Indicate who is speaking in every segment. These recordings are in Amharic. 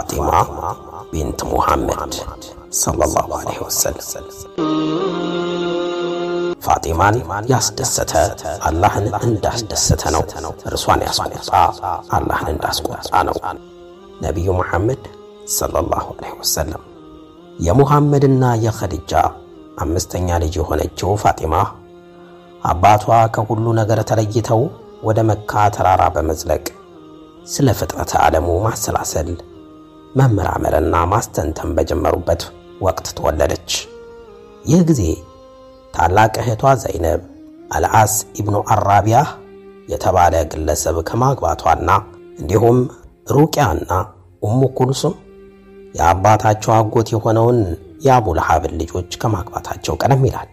Speaker 1: ፋጢማ ቢንት ሙሐመድ ሰለላሁ ዐለይሂ ወሰለም። ፋጢማን ያስደሰተ አላህን እንዳስደሰተ ነው። እርሷን ያስቆጣ አላህን እንዳስቆጣ ነው። ነቢዩ ሙሐመድ ሰለላሁ ዐለይሂ ወሰለም የሙሐመድና የኸዲጃ አምስተኛ ልጅ የሆነችው ፋጢማ አባቷ ከሁሉ ነገር ተለይተው ወደ መካ ተራራ በመዝለቅ ስለ ፍጥረተ ዓለሙ ማሰላሰል መመራመርና ማስተንተን በጀመሩበት ወቅት ተወለደች። ይህ ጊዜ ታላቅ እህቷ ዘይነብ አልዓስ ኢብኑ አራቢያህ የተባለ ግለሰብ ከማግባቷና እንዲሁም ሩቅያና ኡሙ ኩልሱም የአባታቸው አጎት የሆነውን የአቡ ለሃብን ልጆች ከማግባታቸው ቀደም ይላል።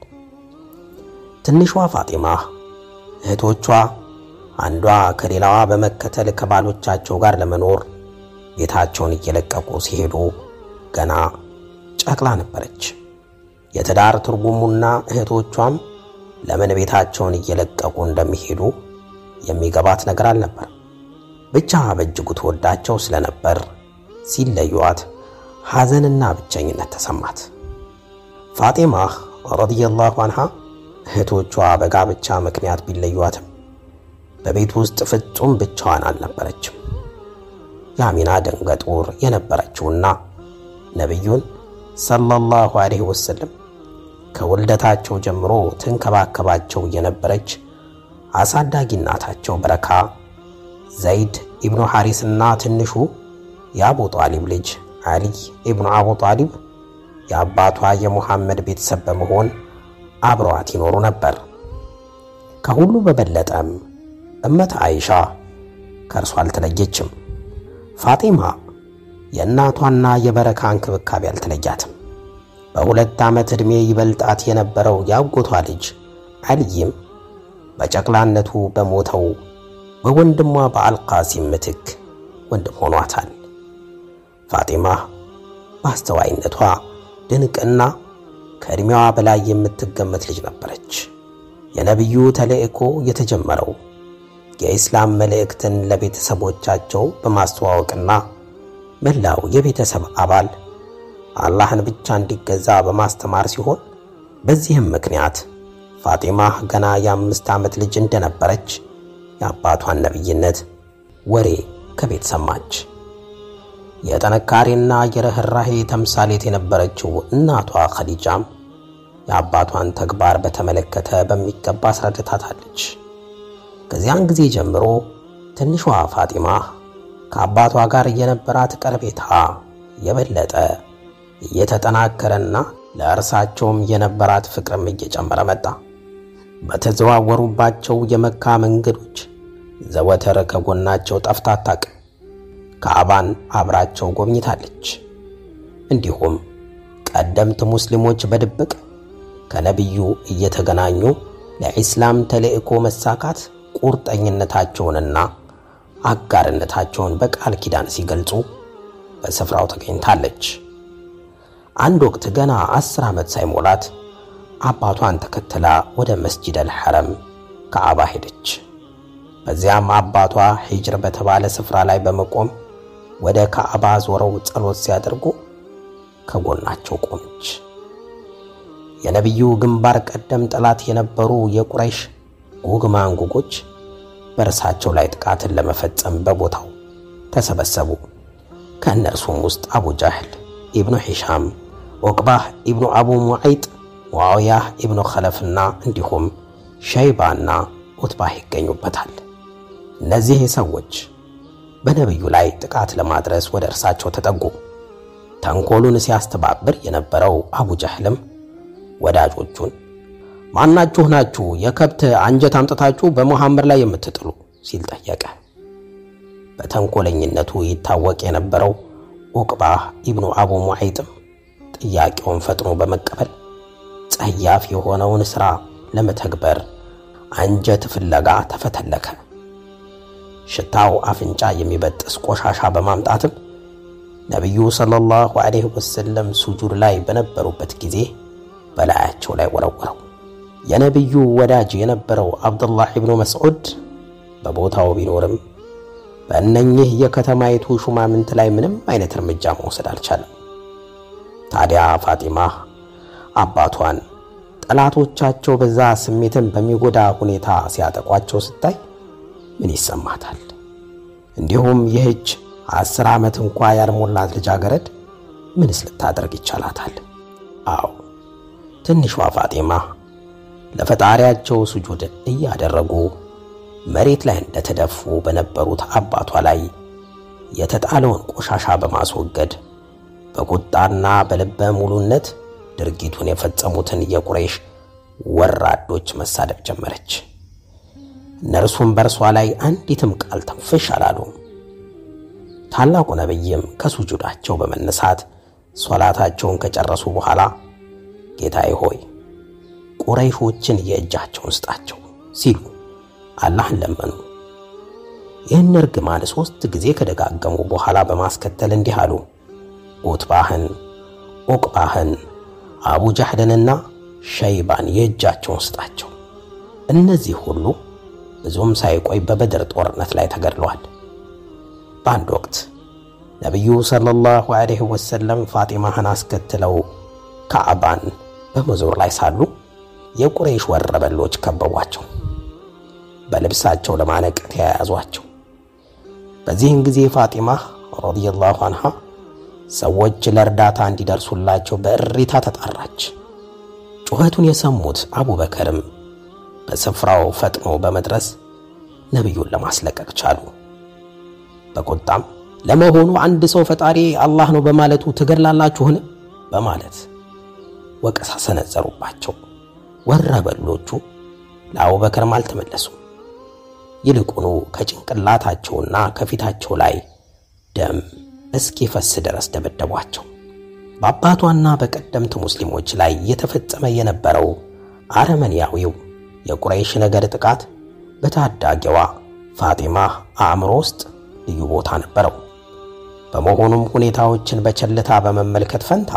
Speaker 1: ትንሿ ፋጢማ እህቶቿ አንዷ ከሌላዋ በመከተል ከባሎቻቸው ጋር ለመኖር ቤታቸውን እየለቀቁ ሲሄዱ ገና ጨቅላ ነበረች። የትዳር ትርጉሙና እህቶቿም ለምን ቤታቸውን እየለቀቁ እንደሚሄዱ የሚገባት ነገር አልነበር። ብቻ በእጅጉ ተወዳቸው ስለነበር ሲለዩዋት ሐዘንና ብቸኝነት ተሰማት። ፋጢማ ረዲየላሁ አንሃ እህቶቿ በጋብቻ ምክንያት ቢለዩዋትም በቤት ውስጥ ፍጹም ብቻዋን አልነበረችም። የአሚና ደንገጡር የነበረችውና ነቢዩን ሰለላሁ ዐለይሂ ወሰለም ከውልደታቸው ጀምሮ ትንከባከባቸው የነበረች አሳዳጊ እናታቸው በረካ፣ ዘይድ ኢብኑ ሐሪስና ትንሹ የአቡ ጣሊብ ልጅ ዓሊ ኢብኑ አቡ ጣሊብ የአባቷ የሙሐመድ ቤተሰብ በመሆን አብረዋት ይኖሩ ነበር። ከሁሉ በበለጠም እመት አይሻ ከእርሷ አልተለየችም። ፋጢማ የእናቷና የበረካ እንክብካቤ አልተለያትም። በሁለት ዓመት ዕድሜ ይበልጣት የነበረው የአጎቷ ልጅ አልይም በጨቅላነቱ በሞተው በወንድሟ በአልቃሲም ምትክ ወንድም ሆኗታል። ፋጢማ በአስተዋይነቷ ድንቅና ከዕድሜዋ በላይ የምትገመት ልጅ ነበረች። የነቢዩ ተልእኮ የተጀመረው የኢስላም መልእክትን ለቤተሰቦቻቸው በማስተዋወቅና መላው የቤተሰብ አባል አላህን ብቻ እንዲገዛ በማስተማር ሲሆን በዚህም ምክንያት ፋጢማ ገና የአምስት ዓመት ልጅ እንደነበረች የአባቷን ነቢይነት ወሬ ከቤት ሰማች። የጥንካሬና የርኅራሄ ተምሳሌት የነበረችው እናቷ ኸዲጃም የአባቷን ተግባር በተመለከተ በሚገባ አስረድታታለች። ከዚያን ጊዜ ጀምሮ ትንሿ ፋጢማ ከአባቷ ጋር የነበራት ቀረቤታ የበለጠ እየተጠናከረና ለእርሳቸውም የነበራት ፍቅርም እየጨመረ መጣ። በተዘዋወሩባቸው የመካ መንገዶች ዘወትር ከጎናቸው ጠፍታ አታውቅም። ካዕባን አብራቸው ጎብኝታለች። እንዲሁም ቀደምት ሙስሊሞች በድብቅ ከነቢዩ እየተገናኙ ለኢስላም ተልእኮ መሳካት ቁርጠኝነታቸውንና አጋርነታቸውን በቃል ኪዳን ሲገልጹ በስፍራው ተገኝታለች። አንድ ወቅት ገና አስር ዓመት ሳይሞላት አባቷን ተከትላ ወደ መስጂድ አልሐረም ከዓባ ሄደች። በዚያም አባቷ ሂጅር በተባለ ስፍራ ላይ በመቆም ወደ ካዕባ ዞረው ጸሎት ሲያደርጉ ከጎናቸው ቆመች። የነቢዩ ግንባር ቀደም ጠላት የነበሩ የቁረይሽ ጉግ ማንጉጎች በእርሳቸው ላይ ጥቃትን ለመፈጸም በቦታው ተሰበሰቡ። ከእነርሱም ውስጥ አቡ ጃህል ኢብኑ ሒሻም፣ ዑቅባህ ኢብኑ አቡ ሙዐይጥ፣ ሙዓውያህ ኢብኑ ኸለፍና እንዲሁም ሸይባና ዑትባህ ይገኙበታል። እነዚህ ሰዎች በነቢዩ ላይ ጥቃት ለማድረስ ወደ እርሳቸው ተጠጉ። ተንኮሉን ሲያስተባብር የነበረው አቡ ጃህልም ወዳጆቹን ማናችሁ ናችሁ የከብት አንጀት አምጥታችሁ በሙሐመድ ላይ የምትጥሉ ሲል ጠየቀ። በተንኮለኝነቱ ይታወቅ የነበረው ዑቅባህ ኢብኑ አቡ ሙዐይጥም ጥያቄውን ፈጥኖ በመቀበል ጸያፍ የሆነውን ሥራ ለመተግበር አንጀት ፍለጋ ተፈተለከ። ሽታው አፍንጫ የሚበጥስ ቆሻሻ በማምጣትም ነቢዩ ሰለላሁ ዐለይሂ ወሰለም ሱጁድ ላይ በነበሩበት ጊዜ በላያቸው ላይ ወረወረው። የነቢዩ ወዳጅ የነበረው አብዱላህ ኢብኑ መስዑድ በቦታው ቢኖርም በእነኚህ የከተማይቱ ሹማምንት ላይ ምንም አይነት እርምጃ መውሰድ አልቻለም። ታዲያ ፋጢማ አባቷን ጠላቶቻቸው በዛ ስሜትን በሚጎዳ ሁኔታ ሲያጠቋቸው ስታይ ምን ይሰማታል? እንዲሁም ይህች አስር ዓመት እንኳ ያልሞላት ልጃገረድ ምንስ ልታደርግ ይቻላታል? አዎ ትንሿ ፋጢማ ለፈጣሪያቸው ስጁድ እያደረጉ መሬት ላይ እንደተደፉ በነበሩት አባቷ ላይ የተጣለውን ቆሻሻ በማስወገድ በቁጣና በልበ ሙሉነት ድርጊቱን የፈጸሙትን የቁረይሽ ወራዶች መሳደብ ጀመረች። እነርሱም በእርሷ ላይ አንዲትም ቃል ተንፍሽ አላሉም። ታላቁ ነቢይም ከሱጁዳቸው በመነሳት ሶላታቸውን ከጨረሱ በኋላ ጌታዬ ሆይ ቁረይሾችን የእጃቸውን ስጣቸው ሲሉ አላህን ለመኑ። ይህን እርግማን ሦስት ጊዜ ከደጋገሙ በኋላ በማስከተል እንዲህ አሉ። ኡትባህን፣ ኡቅባህን፣ አቡ ጃህልንና ሸይባን የእጃቸውን ስጣቸው። እነዚህ ሁሉ ብዙም ሳይቆይ በበድር ጦርነት ላይ ተገድለዋል። በአንድ ወቅት ነቢዩ ሰለላሁ ዐለይሂ ወሰለም ፋጢማህን አስከትለው ካዕባን በመዞር ላይ ሳሉ የቁረይሽ ወረበሎች ከበቧቸው። በልብሳቸው ለማነቅ ተያያዟቸው። በዚህን ጊዜ ፋጢማ ረዲየላሁ አንሃ ሰዎች ለእርዳታ እንዲደርሱላቸው በእሪታ ተጣራች። ጩኸቱን የሰሙት አቡበከርም በስፍራው ፈጥኖ በመድረስ ነቢዩን ለማስለቀቅ ቻሉ። በቁጣም ለመሆኑ አንድ ሰው ፈጣሪ አላህ ነው በማለቱ ትገድላላችሁን? በማለት ወቀሳ ሰነዘሩባቸው። ወረበሎቹ ለአቡበከርም አልተመለሱም። ይልቁኑ ከጭንቅላታቸውና ከፊታቸው ላይ ደም እስኪፈስ ድረስ ደበደቧቸው። በአባቷና በቀደምት ሙስሊሞች ላይ የተፈጸመ የነበረው አረመኔያዊው የቁረይሽ ነገድ ጥቃት በታዳጊዋ ፋጢማ አእምሮ ውስጥ ልዩ ቦታ ነበረው። በመሆኑም ሁኔታዎችን በቸልታ በመመልከት ፈንታ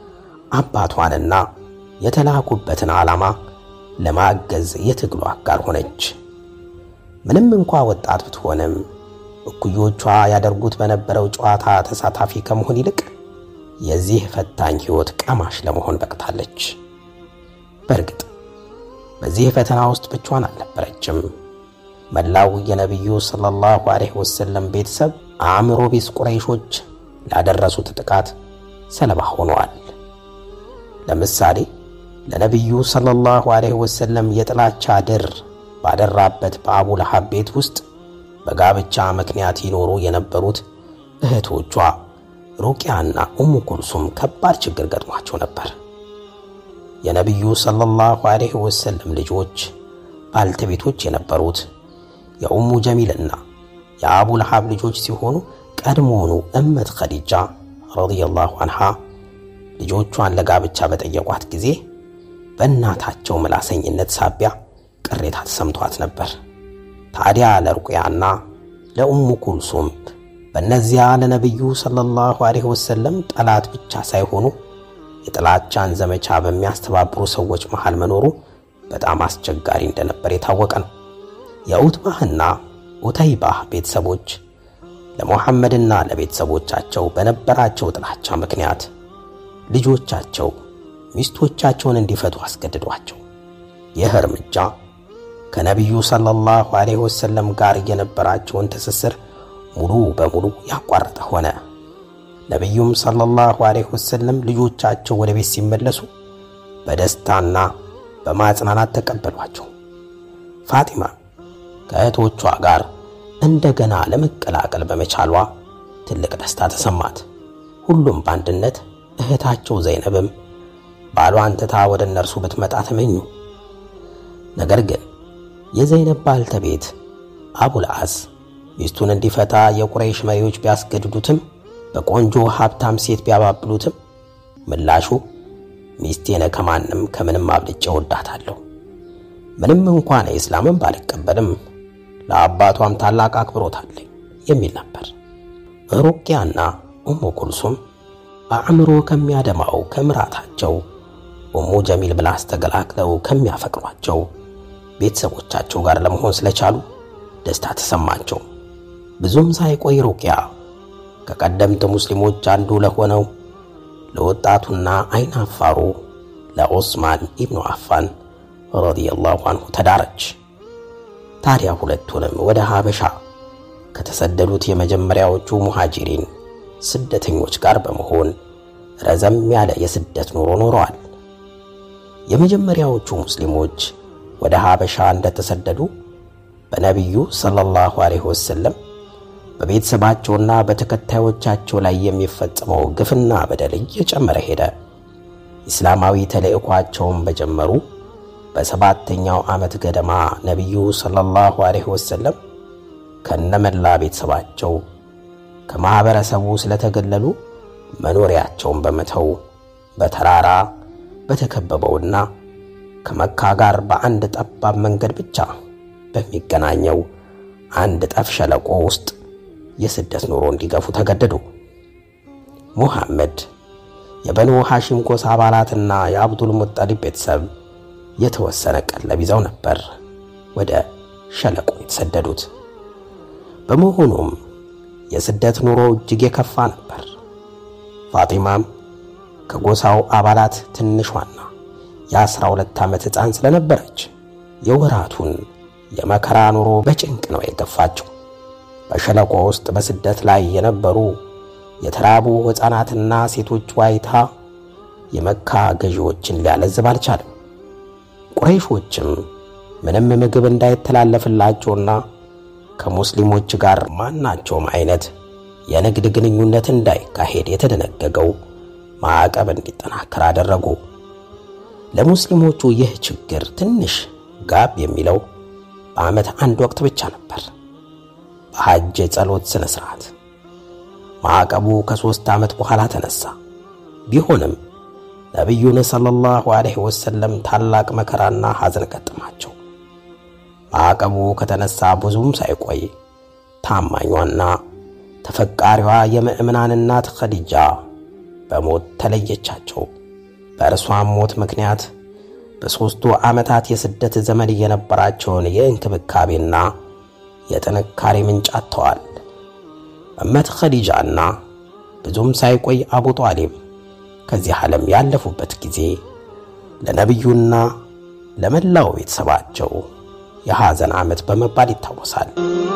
Speaker 1: አባቷንና የተላኩበትን ዓላማ ለማገዝ የትግሉ አጋር ሆነች። ምንም እንኳ ወጣት ብትሆንም እኩዮቿ ያደርጉት በነበረው ጨዋታ ተሳታፊ ከመሆን ይልቅ የዚህ ፈታኝ ሕይወት ቀማሽ ለመሆን በቅታለች። በእርግጥ በዚህ ፈተና ውስጥ ብቻዋን አልነበረችም። መላው የነቢዩ ሰለላሁ ዐለይሂ ወሰለም ቤተሰብ አእምሮ ቢስ ቁረይሾች ላደረሱት ጥቃት ሰለባ ሆነዋል። ለምሳሌ ለነቢዩ ሰለላሁ ዐለይሂ ወሰለም የጥላቻ ድር ባደራበት በአቡ ለሃብ ቤት ውስጥ በጋብቻ ምክንያት ይኖሩ የነበሩት እህቶቿ ሩቅያና ኡሙ ኩልሱም ከባድ ችግር ገጥሟቸው ነበር። የነቢዩ ሰለላሁ ዐለይሂ ወሰለም ልጆች ባልተቤቶች የነበሩት የኡሙ ጀሚልና የአቡ ለሃብ ልጆች ሲሆኑ ቀድሞውኑ እመት ኸዲጃ ረዲየላሁ አንሃ ልጆቿን ለጋብቻ በጠየቋት ጊዜ በእናታቸው ምላሰኝነት ሳቢያ ቅሬታ ተሰምቷት ነበር። ታዲያ ለሩቅያና ለኡሙ ኩልሱም በእነዚያ ለነቢዩ ሰለላሁ ዐለይሂ ወሰለም ጠላት ብቻ ሳይሆኑ የጥላቻን ዘመቻ በሚያስተባብሩ ሰዎች መሃል መኖሩ በጣም አስቸጋሪ እንደነበር የታወቀ ነው። የኡትባህና ኡተይባህ ቤተሰቦች ለሙሐመድና ለቤተሰቦቻቸው በነበራቸው ጥላቻ ምክንያት ልጆቻቸው ሚስቶቻቸውን እንዲፈቱ አስገድዷቸው። ይህ እርምጃ ከነቢዩ ሰለላሁ ዐለይሂ ወሰለም ጋር የነበራቸውን ትስስር ሙሉ በሙሉ ያቋረጠ ሆነ። ነቢዩም ሰለላሁ ዐለይሂ ወሰለም ልጆቻቸው ወደ ቤት ሲመለሱ በደስታና በማጽናናት ተቀበሏቸው። ፋጢማ ከእህቶቿ ጋር እንደገና ለመቀላቀል በመቻሏ ትልቅ ደስታ ተሰማት። ሁሉም በአንድነት እህታቸው ዘይነብም ባሏን ትታ ወደ እነርሱ ብትመጣ ተመኙ። ነገር ግን የዘይነብ ባልተቤት አቡልዓስ ሚስቱን እንዲፈታ የቁረይሽ መሪዎች ቢያስገድዱትም በቆንጆ ሀብታም ሴት ቢያባብሉትም ምላሹ ሚስቴነ ከማንም ከምንም አብልጬ ወዳታለሁ፣ ምንም እንኳን ኢስላምን ባልቀበልም ለአባቷም ታላቅ አክብሮት አለኝ የሚል ነበር። ሩቅያና ኡሙ ኩልሱም አእምሮ ከሚያደማው ከምራታቸው ኡሙ ጀሚል ብላስ ተገላግለው ከሚያፈቅሯቸው ቤተሰቦቻቸው ጋር ለመሆን ስለቻሉ ደስታ ተሰማቸው። ብዙም ሳይቆይ ሩቅያ ከቀደምት ሙስሊሞች አንዱ ለሆነው ለወጣቱና አይን አፋሩ ለዑስማን ኢብኑ አፋን ረዲየላሁ አንሁ ተዳረች። ታዲያ ሁለቱንም ወደ ሀበሻ ከተሰደዱት የመጀመሪያዎቹ ሙሃጂሪን ስደተኞች ጋር በመሆን ረዘም ያለ የስደት ኑሮ ኖረዋል። የመጀመሪያዎቹ ሙስሊሞች ወደ ሀበሻ እንደተሰደዱ በነቢዩ ሰለላሁ ዐለይሂ ወሰለም በቤተሰባቸውና በተከታዮቻቸው ላይ የሚፈጸመው ግፍና በደል እየጨመረ ሄደ። ኢስላማዊ ተልእኳቸውን በጀመሩ በሰባተኛው ዓመት ገደማ ነቢዩ ሰለላሁ ዐለይሂ ወሰለም ከነመላ ቤተሰባቸው ከማኅበረሰቡ ስለተገለሉ መኖሪያቸውን በመተው በተራራ በተከበበውና ከመካ ጋር በአንድ ጠባብ መንገድ ብቻ በሚገናኘው አንድ ጠፍ ሸለቆ ውስጥ የስደት ኑሮ እንዲገፉ ተገደዱ። ሙሐመድ የበኑ ሐሺም ጎሳ አባላትና የአብዱል ሙጠሊብ ቤተሰብ የተወሰነ ቀለብ ይዘው ነበር ወደ ሸለቆ የተሰደዱት። በመሆኑም የስደት ኑሮ እጅግ የከፋ ነበር። ፋጢማም ከጎሳው አባላት ትንሿና የአስራ ሁለት ዓመት ሕፃን ስለነበረች የወራቱን የመከራ ኑሮ በጭንቅ ነው የገፋችው። በሸለቆ ውስጥ በስደት ላይ የነበሩ የተራቡ ሕፃናትና ሴቶች ዋይታ የመካ ገዢዎችን ሊያለዝብ አልቻለም። ቁረይሾችም ምንም ምግብ እንዳይተላለፍላቸውና ከሙስሊሞች ጋር ማናቸውም አይነት የንግድ ግንኙነት እንዳይካሄድ የተደነገገው ማዕቀብ እንዲጠናከር አደረጉ። ለሙስሊሞቹ ይህ ችግር ትንሽ ጋብ የሚለው በዓመት አንድ ወቅት ብቻ ነበር፣ በሐጅ የጸሎት ሥነ ሥርዓት። ማዕቀቡ ከሦስት ዓመት በኋላ ተነሳ። ቢሆንም ነቢዩን ሰለላሁ ዐለይሂ ወሰለም ታላቅ መከራና ሐዘን ገጠማቸው። ማዕቀቡ ከተነሳ ብዙም ሳይቆይ ታማኟና ተፈቃሪዋ የምእምናን እናት ኸዲጃ በሞት ተለየቻቸው። በእርሷም ሞት ምክንያት በሦስቱ ዓመታት የስደት ዘመን የነበራቸውን የእንክብካቤና የጥንካሬ ምንጭ አጥተዋል። እመት ኸዲጃና ብዙም ሳይቆይ አቡ ጧሊብ ከዚህ ዓለም ያለፉበት ጊዜ ለነቢዩና ለመላው ቤተሰባቸው የሐዘን ዓመት በመባል ይታወሳል።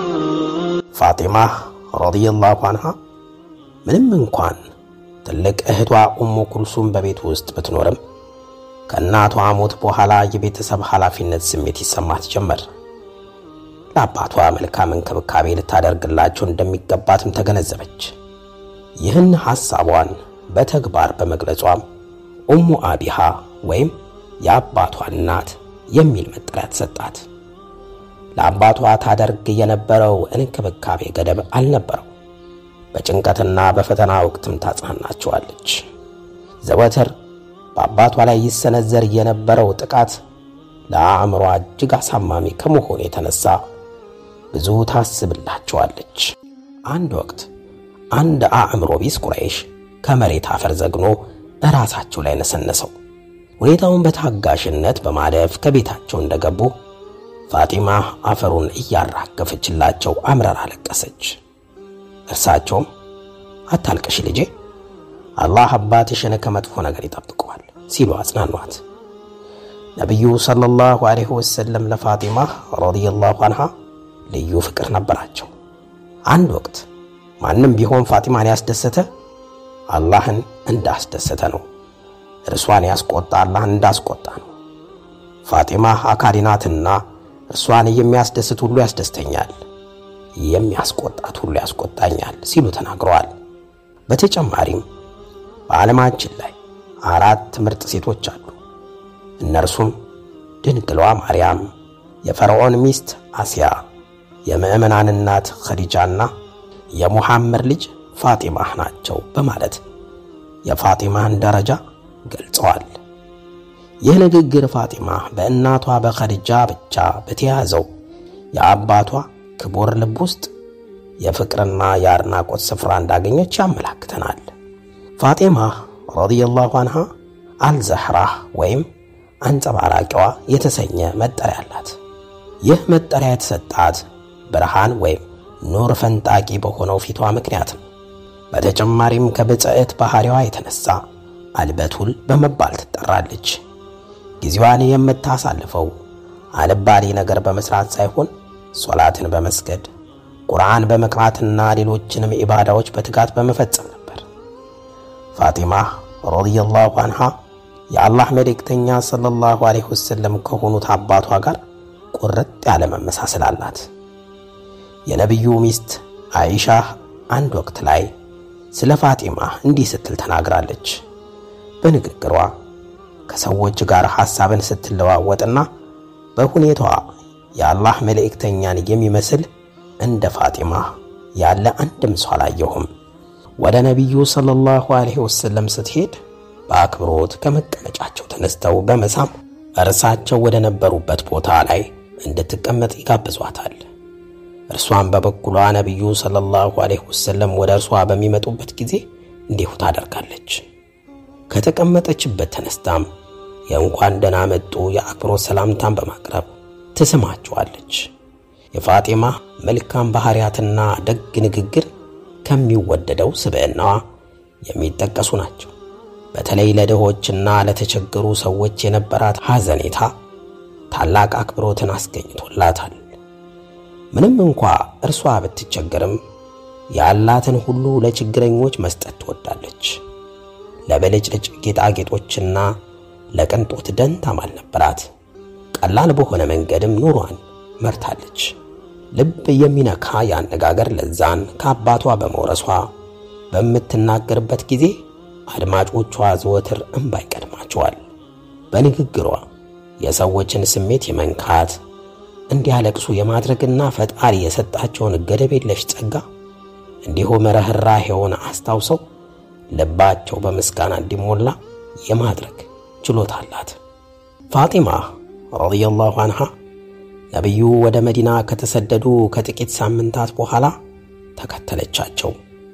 Speaker 1: ፋጢማ ረዲየላሁ አንሃ ምንም እንኳን ትልቅ እህቷ ኡሙ ኩልሱም በቤት ውስጥ ብትኖርም ከእናቷ ሞት በኋላ የቤተሰብ ኃላፊነት ስሜት ይሰማት ጀመር። ለአባቷ መልካም እንክብካቤ ልታደርግላቸው እንደሚገባትም ተገነዘበች። ይህን ሐሳቧን በተግባር በመግለጿም ኡሙ አቢሃ ወይም የአባቷ እናት የሚል መጠሪያ ተሰጣት። ለአባቷ ታደርግ የነበረው እንክብካቤ ገደብ አልነበረው። በጭንቀትና በፈተና ወቅትም ታጽናናቸዋለች። ዘወትር በአባቷ ላይ ይሰነዘር የነበረው ጥቃት ለአእምሯ እጅግ አሳማሚ ከመሆኑ የተነሳ ብዙ ታስብላቸዋለች። አንድ ወቅት አንድ አእምሮ ቢስ ቁረይሽ ከመሬት አፈር ዘግኖ በራሳቸው ላይ ነሰነሰው። ሁኔታውን በታጋሽነት በማለፍ ከቤታቸው እንደገቡ ፋጢማ አፈሩን እያራገፈችላቸው አምረር አለቀሰች። እርሳቸውም አታልቅሽ ልጄ፣ አላህ አባትሽን ከመጥፎ ነገር ይጠብቀዋል ሲሉ አጽናኗት። ነቢዩ ሰለላሁ ዐለይሂ ወሰለም ለፋጢማ ረዲየላሁ አንሃ ልዩ ፍቅር ነበራቸው። አንድ ወቅት ማንም ቢሆን ፋጢማን ያስደሰተ አላህን እንዳስደሰተ ነው። እርሷን ያስቆጣ አላህን እንዳስቆጣ ነው። ፋጢማ አካሪ ናትና እርሷን የሚያስደስት ሁሉ ያስደስተኛል፣ የሚያስቆጣት ሁሉ ያስቆጣኛል ሲሉ ተናግረዋል። በተጨማሪም በዓለማችን ላይ አራት ምርጥ ሴቶች አሉ። እነርሱም ድንግሏ ማርያም፣ የፈርዖን ሚስት አስያ፣ የምዕመናን እናት ኸዲጃና የሙሐመድ ልጅ ፋጢማ ናቸው በማለት የፋጢማን ደረጃ ገልጸዋል። ይህ ንግግር ፋጢማ በእናቷ በኸዲጃ ብቻ በተያዘው የአባቷ ክቡር ልብ ውስጥ የፍቅርና የአድናቆት ስፍራ እንዳገኘች ያመላክተናል። ፋጢማ ረዲየላሁ አንሃ አልዘህራህ ወይም አንጸባራቂዋ የተሰኘ መጠሪያ አላት። ይህ መጠሪያ የተሰጣት ብርሃን ወይም ኑር ፈንጣቂ በሆነው ፊቷ ምክንያት ነው። በተጨማሪም ከብጽዕት ባህሪዋ የተነሳ አልበቱል በመባል ትጠራለች። ጊዜዋን የምታሳልፈው አልባሌ ነገር በመስራት ሳይሆን ሶላትን በመስገድ ቁርአን በመቅራትና ሌሎችንም ኢባዳዎች በትጋት በመፈጸም ነበር። ፋጢማ ረዲየላሁ አንሃ የአላህ መልእክተኛ ሰለላሁ ዐለይሂ ወሰለም ከሆኑት አባቷ ጋር ቁርጥ ያለ መመሳሰል አላት። የነቢዩ ሚስት አይሻ አንድ ወቅት ላይ ስለ ፋጢማ እንዲህ ስትል ተናግራለች። በንግግሯ ከሰዎች ጋር ሐሳብን ስትለዋወጥና በሁኔታዋ የአላህ መልእክተኛን የሚመስል እንደ ፋጢማ ያለ አንድም ሰው አላየሁም። ወደ ነቢዩ ሰለላሁ ዐለይሂ ወሰለም ስትሄድ በአክብሮት ከመቀመጫቸው ተነስተው በመሳም እርሳቸው ወደ ነበሩበት ቦታ ላይ እንድትቀመጥ ይጋብዟታል። እርሷም በበኩሏ ነቢዩ ሰለላሁ ዐለይሂ ወሰለም ወደ እርሷ በሚመጡበት ጊዜ እንዲሁ ታደርጋለች። ከተቀመጠችበት ተነስታም የእንኳን ደህና መጡ የአክብሮት ሰላምታን በማቅረብ ትስማቸዋለች። የፋጢማ መልካም ባህሪያትና ደግ ንግግር ከሚወደደው ስብዕናዋ የሚጠቀሱ ናቸው። በተለይ ለድሆችና ለተቸገሩ ሰዎች የነበራት ሐዘኔታ ታላቅ አክብሮትን አስገኝቶላታል። ምንም እንኳ እርሷ ብትቸገርም ያላትን ሁሉ ለችግረኞች መስጠት ትወዳለች። ለብልጭልጭ ጌጣጌጦችና ለቅንጦት ደንታም አልነበራት። ቀላል በሆነ መንገድም ኑሯን መርታለች። ልብ የሚነካ የአነጋገር ለዛን ከአባቷ በመውረሷ በምትናገርበት ጊዜ አድማጮቿ ዘወትር እንባ ይቀድማቸዋል። በንግግሯ የሰዎችን ስሜት የመንካት እንዲያለቅሱ የማድረግና ፈጣሪ የሰጣቸውን ገደብ የለሽ ጸጋ እንዲሁም ርኅራኄውን አስታውሰው ልባቸው በምስጋና እንዲሞላ የማድረግ ችሎታ አላት። ፋጢማ ረዲየላሁ አንሃ ነቢዩ ወደ መዲና ከተሰደዱ ከጥቂት ሳምንታት በኋላ ተከተለቻቸው።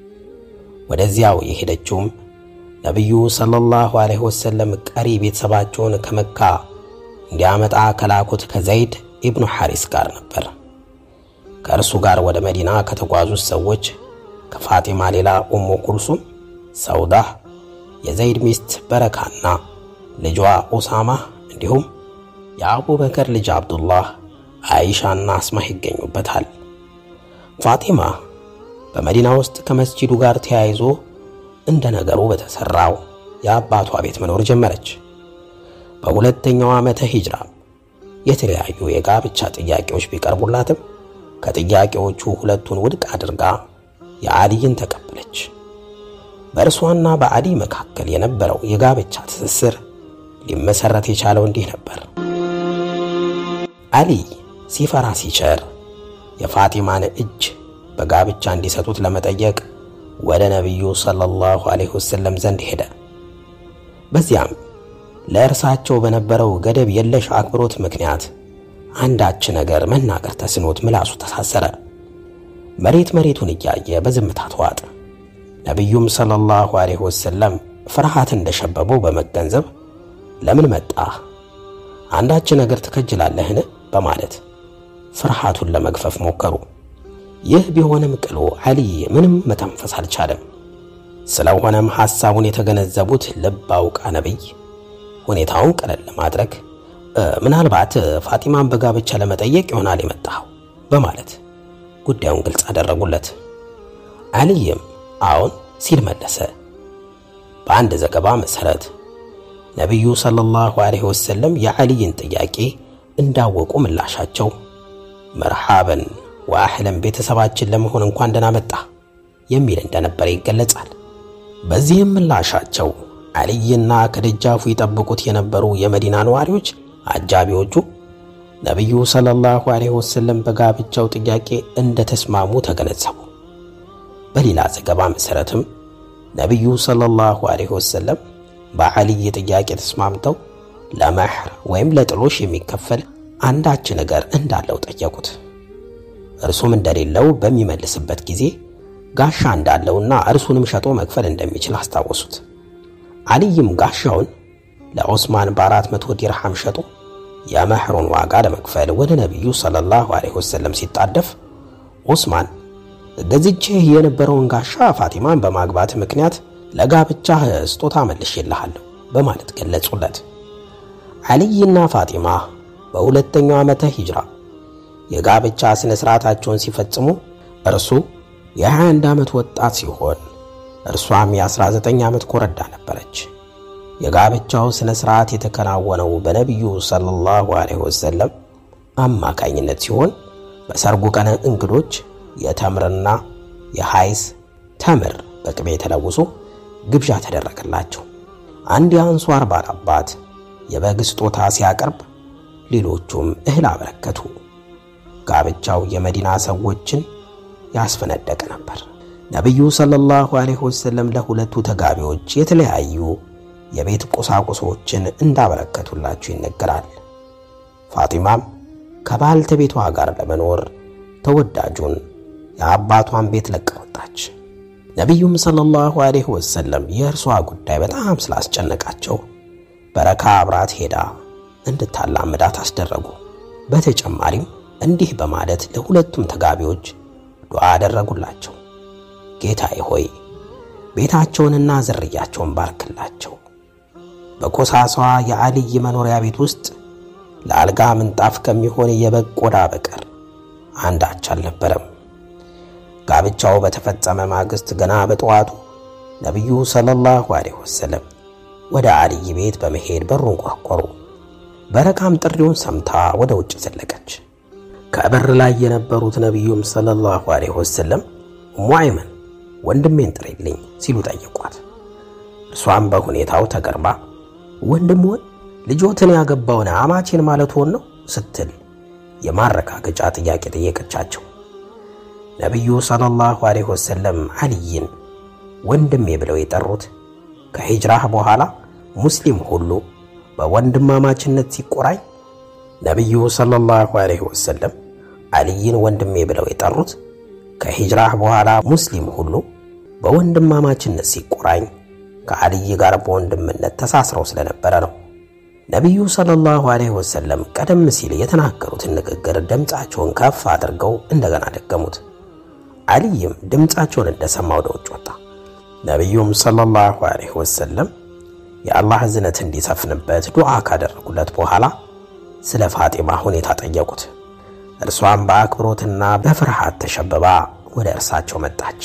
Speaker 1: ወደዚያው የሄደችውም ነቢዩ ሰለላሁ ዐለይሂ ወሰለም ቀሪ ቤተሰባቸውን ከመካ እንዲያመጣ ከላኩት ከዘይድ ኢብኑ ሐሪስ ጋር ነበር። ከእርሱ ጋር ወደ መዲና ከተጓዙት ሰዎች ከፋጢማ ሌላ ኡሙ ኩልሱም፣ ሰውዳህ፣ የዘይድ ሚስት በረካና ልጇ ኡሳማ እንዲሁም የአቡበከር ልጅ አብዱላህ፣ አይሻና አስማህ ይገኙበታል። ፋጢማ በመዲና ውስጥ ከመስጂዱ ጋር ተያይዞ እንደ ነገሩ በተሰራው የአባቷ ቤት መኖር ጀመረች። በሁለተኛው ዓመተ ሂጅራ የተለያዩ የጋብቻ ጥያቄዎች ቢቀርቡላትም ከጥያቄዎቹ ሁለቱን ውድቅ አድርጋ የአሊይን ተቀበለች። በእርሷና በአሊ መካከል የነበረው የጋብቻ ትስስር ሊመሰረት የቻለው እንዲህ ነበር። አሊ ሲፈራ ሲቸር የፋጢማን እጅ በጋብቻ እንዲሰጡት ለመጠየቅ ወደ ነቢዩ ሰለላሁ ዐለይሂ ወሰለም ዘንድ ሄደ። በዚያም ለእርሳቸው በነበረው ገደብ የለሽ አክብሮት ምክንያት አንዳች ነገር መናገር ተስኖት ምላሱ ተሳሰረ። መሬት መሬቱን እያየ በዝምታ ተዋጠ። ነቢዩም ሰለላሁ ዐለይሂ ወሰለም ፍርሃት እንደሸበበው በመገንዘብ ለምን መጣህ? አንዳች ነገር ትከጅላለህን? በማለት ፍርሃቱን ለመግፈፍ ሞከሩ። ይህ ቢሆንም ቅሉ አሊ ምንም መተንፈስ አልቻለም። ስለሆነም ሐሳቡን የተገነዘቡት ልብ አውቃ ነቢይ ሁኔታውን ቀለል ለማድረግ ምናልባት ፋጢማን በጋብቻ ለመጠየቅ ይሆናል የመጣኸው በማለት ጉዳዩን ግልጽ አደረጉለት። አልይም አዎን ሲል መለሰ። በአንድ ዘገባ መሠረት ነቢዩ ሰለላሁ ዐለይሂ ወሰለም የአልይን ጥያቄ እንዳወቁ ምላሻቸው መርሃበን ወአህለን ቤተሰባችን ለመሆን እንኳን ደህና መጣ የሚል እንደነበረ ይገለጻል። በዚህም ምላሻቸው አልይና ከደጃፉ ይጠብቁት የነበሩ የመዲና ነዋሪዎች አጃቢዎቹ ነቢዩ ሰለላሁ ዐለይሂ ወሰለም በጋብቻው ጥያቄ እንደተስማሙ ተገነዘቡ። በሌላ ዘገባ መሠረትም ነቢዩ ሰለላሁ ዐለይሂ ወሰለም በአልይ ጥያቄ ተስማምተው ለመህር ወይም ለጥሎሽ የሚከፈል አንዳች ነገር እንዳለው ጠየቁት። እርሱም እንደሌለው በሚመልስበት ጊዜ ጋሻ እንዳለውና እርሱንም ሸጦ መክፈል እንደሚችል አስታወሱት። አልይም ጋሻውን ለዑስማን በአራት መቶ ዲርሃም ሸጦ የመህሩን ዋጋ ለመክፈል ወደ ነቢዩ ሰለላሁ ዐለይሂ ወሰለም ሲጣደፍ ዑስማን ገዝቼ የነበረውን ጋሻ ፋቲማን በማግባት ምክንያት ለጋብቻህ ስጦታ መልሼልሃለሁ በማለት ገለጹለት። አልይና ፋጢማ በሁለተኛው ዓመተ ሂጅራ የጋብቻ ሥነ ሥርዓታቸውን ሲፈጽሙ እርሱ የ21 ዓመት ወጣት ሲሆን እርሷም የ19 ዓመት ኮረዳ ነበረች። የጋብቻው ሥነ ሥርዓት የተከናወነው በነቢዩ ሰለላሁ ዐለይሂ ወሰለም አማካኝነት ሲሆን በሰርጉ ቀን እንግዶች የተምርና የሐይስ ተምር በቅቤ ተለውሶ ግብዣ ተደረገላቸው። አንድ የአንሷር ባላባት የበግ ስጦታ ሲያቀርብ፣ ሌሎቹም እህል አበረከቱ። ጋብቻው የመዲና ሰዎችን ያስፈነደቀ ነበር። ነቢዩ ሰለላሁ ዐለይሂ ወሰለም ለሁለቱ ተጋቢዎች የተለያዩ የቤት ቁሳቁሶችን እንዳበረከቱላቸው ይነገራል። ፋጢማም ከባልተቤቷ ጋር ለመኖር ተወዳጁን የአባቷን ቤት ለቃ ወጣች። ነቢዩም ሰለላሁ ዐለይሂ ወሰለም የእርሷ ጉዳይ በጣም ስላስጨነቃቸው በረካ አብራት ሄዳ እንድታላምዳት አስደረጉ። በተጨማሪም እንዲህ በማለት ለሁለቱም ተጋቢዎች ዱዓ አደረጉላቸው። ጌታዬ ሆይ ቤታቸውንና ዝርያቸውን ባርክላቸው። በኮሳሷ የአልይ መኖሪያ ቤት ውስጥ ለአልጋ ምንጣፍ ከሚሆን የበግ ቆዳ በቀር አንዳች አልነበረም። ጋብቻው በተፈጸመ ማግስት ገና በጠዋቱ ነቢዩ ሰለላሁ ዐለይሂ ወሰለም ወደ አልይ ቤት በመሄድ በሩን ቆረቆሩ። በረካም ጥሪውን ሰምታ ወደ ውጭ ዘለቀች። ከበር ላይ የነበሩት ነቢዩም ሰለላሁ ዐለይሂ ወሰለም ኡሙ አይመን ወንድሜን ጥሪልኝ ሲሉ ጠየቋት። እርሷም በሁኔታው ተገርማ ወንድምዎን ልጆትን ያገባውን አማቼን ማለት ሆን ነው ስትል የማረጋገጫ ጥያቄ ጠየቀቻቸው። ነቢዩ ሰለላሁ ዐለይሂ ወሰለም አልይን ወንድሜ ብለው የጠሩት ከሂጅራህ በኋላ ሙስሊም ሁሉ በወንድማማችነት ሲቆራኝ ነቢዩ ሰለላሁ ዐለይሂ ወሰለም አልይን ወንድሜ ብለው የጠሩት ከሂጅራህ በኋላ ሙስሊም ሁሉ በወንድማማችነት ሲቆራኝ ከአልይ ጋር በወንድምነት ተሳስረው ስለነበረ ነው። ነቢዩ ሰለላሁ ዐለይሂ ወሰለም ቀደም ሲል የተናገሩትን ንግግር ድምፃቸውን ከፍ አድርገው እንደገና ደገሙት። አልይም ድምፃቸውን እንደሰማ ወደ ውጭ ወጣ። ነቢዩም ሰለላሁ ዐለይሂ ወሰለም የአላህ እዝነት እንዲሰፍንበት ዱዓ ካደረጉለት በኋላ ስለ ፋጢማ ሁኔታ ጠየቁት። እርሷም በአክብሮትና በፍርሃት ተሸብባ ወደ እርሳቸው መጣች።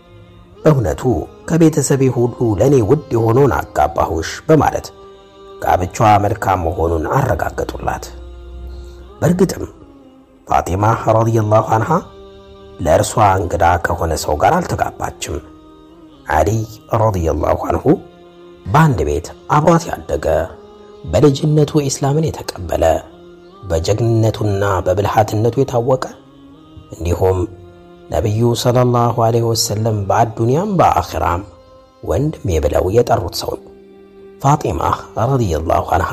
Speaker 1: እውነቱ ከቤተሰቤ ሁሉ ለእኔ ውድ የሆነውን አጋባሁሽ በማለት ጋብቻዋ መልካም መሆኑን አረጋገጡላት። በእርግጥም ፋጢማ ረዲየላሁ አንሃ ለእርሷ እንግዳ ከሆነ ሰው ጋር አልተጋባችም። አሊይ ረዲየላሁ አንሁ በአንድ ቤት አብሯት ያደገ በልጅነቱ ኢስላምን የተቀበለ በጀግንነቱና በብልሃትነቱ የታወቀ እንዲሁም ነቢዩ ሰለላሁ ዐለይሂ ወሰለም በአዱንያም በአኺራም ወንድሜ ብለው የጠሩት ሰው ነው። ፋጢማ ረዲየላሁ አንሃ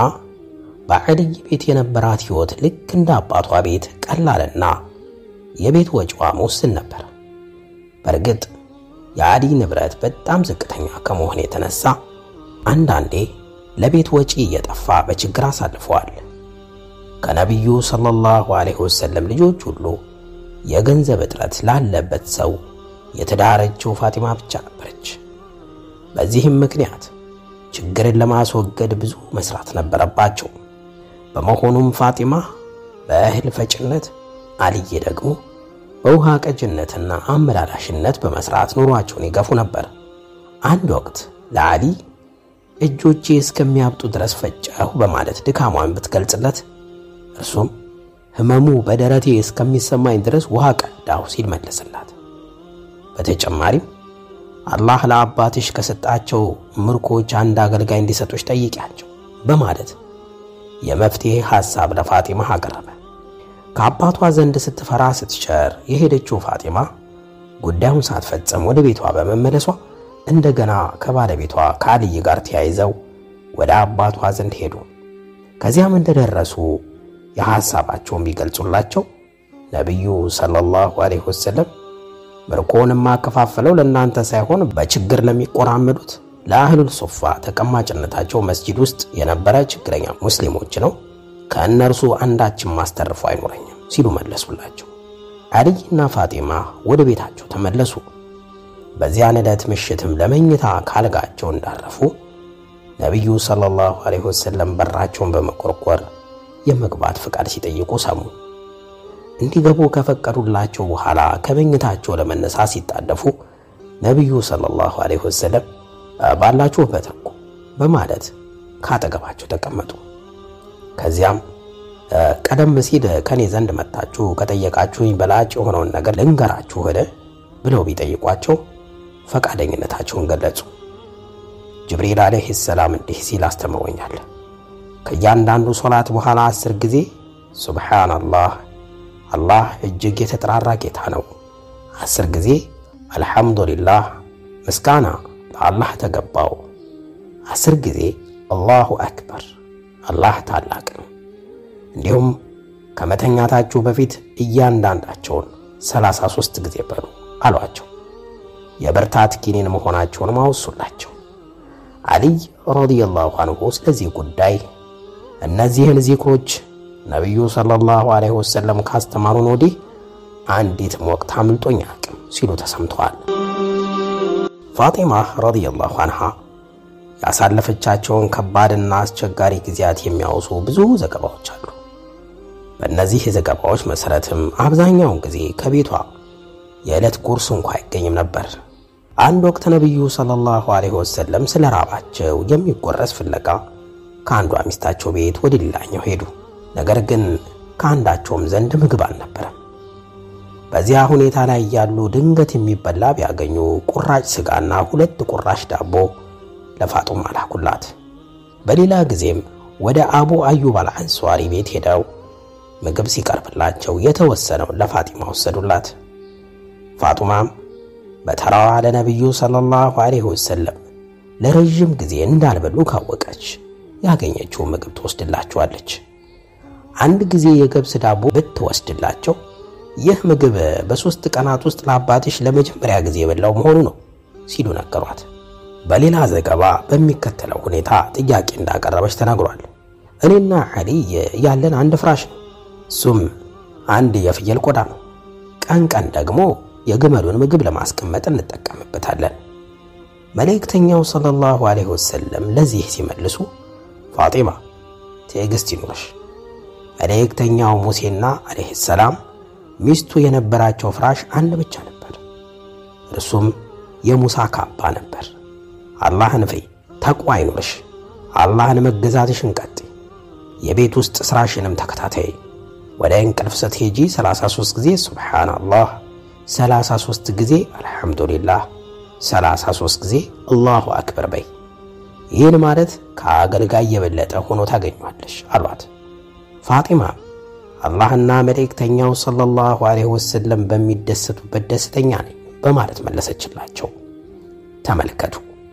Speaker 1: በዐልይ ቤት የነበራት ሕይወት ልክ እንደ አባቷ ቤት ቀላልና የቤት ወጪዋ ውስን ነበር። በእርግጥ የአሊ ንብረት በጣም ዝቅተኛ ከመሆን የተነሳ አንዳንዴ ለቤት ወጪ እየጠፋ በችግር አሳልፈዋል። ከነቢዩ ሰለላሁ ዐለይሂ ወሰለም ልጆች ሁሉ የገንዘብ እጥረት ላለበት ሰው የተዳረችው ፋጢማ ብቻ ነበረች። በዚህም ምክንያት ችግርን ለማስወገድ ብዙ መስራት ነበረባቸው። በመሆኑም ፋጢማ በእህል ፈጭነት፣ አልይ ደግሞ በውሃ ቀጅነትና አመላላሽነት በመስራት ኑሯቸውን ይገፉ ነበር። አንድ ወቅት ለአሊ እጆቼ እስከሚያብጡ ድረስ ፈጨሁ በማለት ድካሟን ብትገልጽለት እርሱም ህመሙ በደረቴ እስከሚሰማኝ ድረስ ውሃ ቀዳሁ ሲል መለሰላት። በተጨማሪም አላህ ለአባትሽ ከሰጣቸው ምርኮች አንድ አገልጋይ እንዲሰጦች ጠይቂያቸው በማለት የመፍትሔ ሐሳብ ለፋጢማ አቀረበ። ከአባቷ ዘንድ ስትፈራ ስትቸር የሄደችው ፋጢማ ጉዳዩን ሳትፈጽም ወደ ቤቷ በመመለሷ እንደገና ከባለቤቷ ከአልይ ጋር ተያይዘው ወደ አባቷ ዘንድ ሄዱ። ከዚያም እንደደረሱ የሐሳባቸውን ቢገልጹላቸው ነቢዩ ሰለላሁ ዐለይሂ ወሰለም ምርኮውን የማከፋፈለው ለእናንተ ሳይሆን በችግር ለሚቆራመዱት ለአህሉል ሱፋ ተቀማጭነታቸው መስጂድ ውስጥ የነበረ ችግረኛ ሙስሊሞች ነው። ከእነርሱ አንዳችን ማስተርፎ አይኖረኝም ሲሉ መለሱላቸው። አልይና ፋጢማ ወደ ቤታቸው ተመለሱ። በዚያን ዕለት ምሽትም ለመኝታ ካልጋቸው እንዳረፉ ነቢዩ ሰለላሁ ዐለይሂ ወሰለም በራቸውን በመቆርቆር የመግባት ፍቃድ ሲጠይቁ ሰሙ። እንዲገቡ ከፈቀዱላቸው በኋላ ከመኝታቸው ለመነሳት ሲጣደፉ ነቢዩ ሰለላሁ ዐለይሂ ወሰለም ባላችሁበት እኮ በማለት ካጠገባቸው ተቀመጡ። ከዚያም ቀደም ሲል ከኔ ዘንድ መጣችሁ ከጠየቃችሁኝ በላጭ የሆነውን ነገር ልንገራችሁ ሄደ ብለው ቢጠይቋቸው ፈቃደኝነታቸውን ገለጹ። ጅብሪል ዓለይሂ ሰላም እንዲህ ሲል አስተምሮኛል። ከእያንዳንዱ ሶላት በኋላ አስር ጊዜ ሱብሓነላህ፣ አላህ እጅግ የተጠራራ ጌታ ነው። አስር ጊዜ አልሐምዱሊላህ፣ ምስጋና ለአላህ ተገባው። አስር ጊዜ አላሁ አክበር፣ አላህ ታላቅ ነው። እንዲሁም ከመተኛታችሁ በፊት እያንዳንዳቸውን ሰላሳ ሦስት ጊዜ በሉ አሏቸው። የብርታት ኪኒን መሆናቸውን ማወሱላቸው። አሊይ ረዲየላሁ አንሁ ስለዚህ ጉዳይ እነዚህን ዚክሮች ነቢዩ ሰለላሁ ዐለይሂ ወሰለም ካስተማሩን ወዲህ አንዲትም ወቅት አምልጦኝ አቅም ሲሉ ተሰምተዋል። ፋጢማ ረዲየላሁ አንሃ ያሳለፈቻቸውን ከባድና አስቸጋሪ ጊዜያት የሚያወሱ ብዙ ዘገባዎች አሉ። በእነዚህ ዘገባዎች መሠረትም አብዛኛውን ጊዜ ከቤቷ የዕለት ጉርስ እንኳ አይገኝም ነበር። አንድ ወቅት ነቢዩ ሰለላሁ ዐለይሂ ወሰለም ስለ ራባቸው የሚጎረስ ፍለጋ ከአንዷ ሚስታቸው ቤት ወደ ሌላኛው ሄዱ። ነገር ግን ከአንዳቸውም ዘንድ ምግብ አልነበረም። በዚያ ሁኔታ ላይ ያሉ ድንገት የሚበላ ቢያገኙ ቁራጭ ሥጋና ሁለት ቁራሽ ዳቦ ለፋጡማ ላኩላት። በሌላ ጊዜም ወደ አቡ አዩብ አልአንሷሪ ቤት ሄደው ምግብ ሲቀርብላቸው የተወሰነውን ለፋጢማ ወሰዱላት። ፋጡማም በተራዋ ለነቢዩ ሰለላሁ ዐለይሂ ወሰለም ለረዥም ጊዜ እንዳልበሉ ካወቀች ያገኘችውን ምግብ ትወስድላቸዋለች። አንድ ጊዜ የገብስ ዳቦ ብትወስድላቸው ይህ ምግብ በሦስት ቀናት ውስጥ ለአባትሽ ለመጀመሪያ ጊዜ የበላው መሆኑ ነው ሲሉ ነገሯት። በሌላ ዘገባ በሚከተለው ሁኔታ ጥያቄ እንዳቀረበች ተናግሯል። እኔና አሊይ ያለን አንድ ፍራሽ ነው። እሱም አንድ የፍየል ቆዳ ነው። ቀን ቀን ደግሞ የግመሉን ምግብ ለማስቀመጥ እንጠቀምበታለን። መልእክተኛው ሰለላሁ ዐለይሂ ወሰለም ለዚህ ሲመልሱ ፋጢማ ትዕግስት ይኑርሽ፣ መልእክተኛው ሙሴና ዐለይሂ ሰላም ሚስቱ የነበራቸው ፍራሽ አንድ ብቻ ነበር። እርሱም የሙሳ ካባ ነበር። አላህን ፍሪ፣ ተቋ ይኑርሽ፣ አላህን መገዛትሽን ቀጥይ፣ የቤት ውስጥ ሥራሽንም ተከታታይ። ወደ እንቅልፍ ስትሄጂ 33 ጊዜ ሱብሓነላህ፣ 33 ጊዜ አልሐምዱሊላህ፣ 33 ጊዜ አላሁ አክበር በይ። ይህን ማለት ከአገልጋይ የበለጠ ሆኖ ታገኟለሽ አሏት። ፋጢማ አላህና መልእክተኛው ሰለላሁ ዐለይሂ ወሰለም በሚደሰቱበት ደስተኛ ነኝ በማለት መለሰችላቸው። ተመልከቱ፣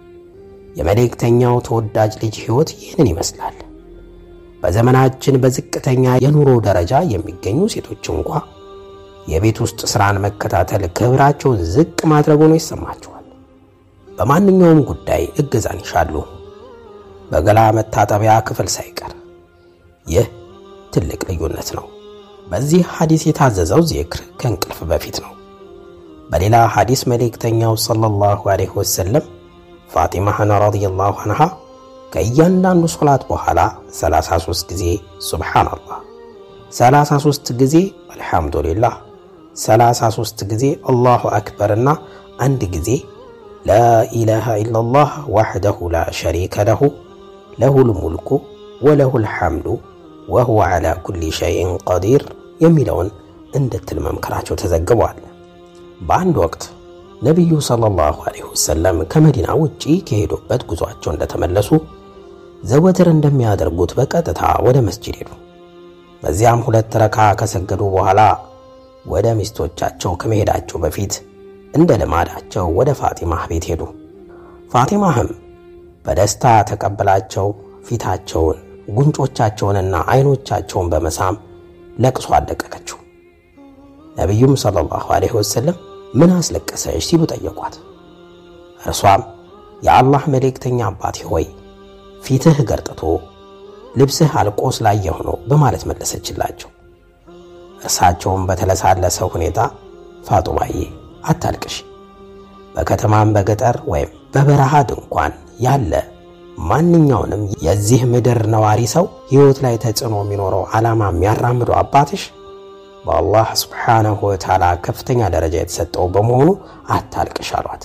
Speaker 1: የመልእክተኛው ተወዳጅ ልጅ ሕይወት ይህንን ይመስላል። በዘመናችን በዝቅተኛ የኑሮ ደረጃ የሚገኙ ሴቶች እንኳ የቤት ውስጥ ሥራን መከታተል ክብራቸውን ዝቅ ማድረግ ሆኖ ይሰማቸዋል። በማንኛውም ጉዳይ እገዛን ይሻሉ፣ በገላ መታጠቢያ ክፍል ሳይቀር። ይህ ትልቅ ልዩነት ነው። በዚህ ሐዲስ የታዘዘው ዚክር ከእንቅልፍ በፊት ነው። በሌላ ሐዲስ መልእክተኛው ሰለላሁ ዐለይሂ ወሰለም ፋጢማህን ረዲየላሁ አንሃ ከእያንዳንዱ ሶላት በኋላ 33 ጊዜ ሱብሓነላህ፣ 33 ጊዜ አልሐምዱሊላህ፣ 33 ጊዜ አላሁ አክበርና አንድ ጊዜ ላኢላሃ ኢለላህ ወሕደሁ ላ ሸሪከ ለሁ ለሁል ሙልኩ ወለሁል ሐምዱ ወሁወ ዐላ ኩሊ ሸይእን ቀዲር የሚለውን እንድትል መምከራቸው ተዘግቧል። በአንድ ወቅት ነቢዩ ሰለላሁ ዐለይሂ ወሰለም ከመዲና ውጪ ከሄዱበት ጉዟቸው እንደተመለሱ ዘወትር እንደሚያደርጉት በቀጥታ ወደ መስጂድ ሄዱ። በዚያም ሁለት ረካ ከሰገዱ በኋላ ወደ ሚስቶቻቸው ከመሄዳቸው በፊት እንደ ልማዳቸው ወደ ፋጢማህ ቤት ሄዱ። ፋጢማህም በደስታ ተቀበላቸው። ፊታቸውን፣ ጉንጮቻቸውንና አይኖቻቸውን በመሳም ለቅሶ አለቀቀችው። ነቢዩም ሰለላሁ ዐለይሂ ወሰለም ምን አስለቀሰሽ ሲሉ ጠየቋት። እርሷም የአላህ መልእክተኛ አባቴ ሆይ ፊትህ ገርጥቶ ልብስህ አልቆ ስላየሁ ነው በማለት መለሰችላቸው። እርሳቸውም በተለሳለሰ ሁኔታ ፋጡማዬ አታልቅሽ፣ በከተማም በገጠር ወይም በበረሃ ድንኳን ያለ ማንኛውንም የዚህ ምድር ነዋሪ ሰው ሕይወት ላይ ተጽዕኖ የሚኖረው ዓላማ የሚያራምዱ አባትሽ በአላህ ስብሓነሁ ወተዓላ ከፍተኛ ደረጃ የተሰጠው በመሆኑ አታልቅሽ አሏት።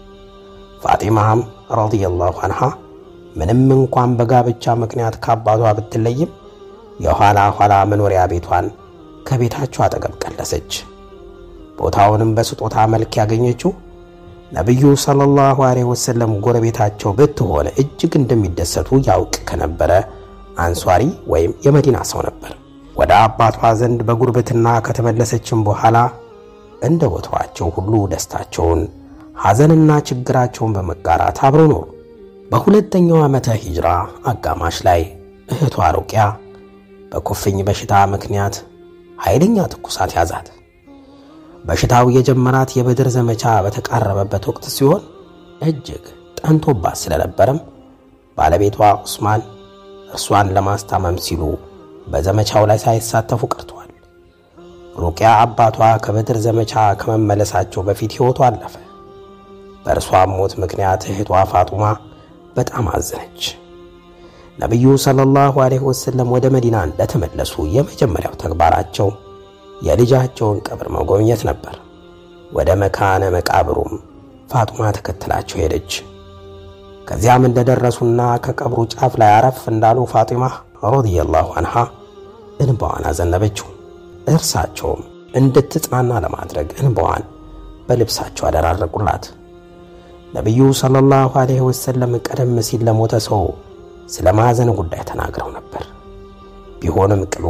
Speaker 1: ፋጢማም ረዲየላሁ አንሃ ምንም እንኳን በጋብቻ ምክንያት ከአባቷ ብትለይም የኋላ ኋላ መኖሪያ ቤቷን ከቤታቸው አጠገብ ቀለሰች። ቦታውንም በስጦታ መልክ ያገኘችው ነቢዩ ሰለላሁ ዐለይሂ ወሰለም ጎረቤታቸው ብትሆን እጅግ እንደሚደሰቱ ያውቅ ከነበረ አንሷሪ ወይም የመዲና ሰው ነበር። ወደ አባቷ ዘንድ በጉርብትና ከተመለሰችም በኋላ እንደ ወትሯቸው ሁሉ ደስታቸውን፣ ሐዘንና ችግራቸውን በመጋራት አብረው ኖሩ። በሁለተኛው ዓመተ ሂጅራ አጋማሽ ላይ እህቷ ሩቅያ በኩፍኝ በሽታ ምክንያት ኃይለኛ ትኩሳት ያዛት። በሽታው የጀመራት የበድር ዘመቻ በተቃረበበት ወቅት ሲሆን እጅግ ጠንቶባት ስለነበረም ባለቤቷ ዑስማን እርሷን ለማስታመም ሲሉ በዘመቻው ላይ ሳይሳተፉ ቀርተዋል። ሩቅያ አባቷ ከበድር ዘመቻ ከመመለሳቸው በፊት ሕይወቷ አለፈ። በእርሷም ሞት ምክንያት እህቷ ፋጡማ በጣም አዘነች። ነቢዩ ሰለላሁ ዐለይሂ ወሰለም ወደ መዲና እንደተመለሱ የመጀመሪያው ተግባራቸው የልጃቸውን ቀብር መጎብኘት ነበር። ወደ መካነ መቃብሩም ፋጡማ ተከትላቸው ሄደች። ከዚያም እንደደረሱና ከቀብሩ ጫፍ ላይ አረፍ እንዳሉ ፋጢማ ረዲየላሁ አንሃ እንባዋን አዘነበችው። እርሳቸውም እንድትጽናና ለማድረግ እንባዋን በልብሳቸው አደራረቁላት። ነቢዩ ሰለላሁ ዐለይሂ ወሰለም ቀደም ሲል ለሞተ ሰው ስለ ማዘን ጉዳይ ተናግረው ነበር። ቢሆንም ቅሉ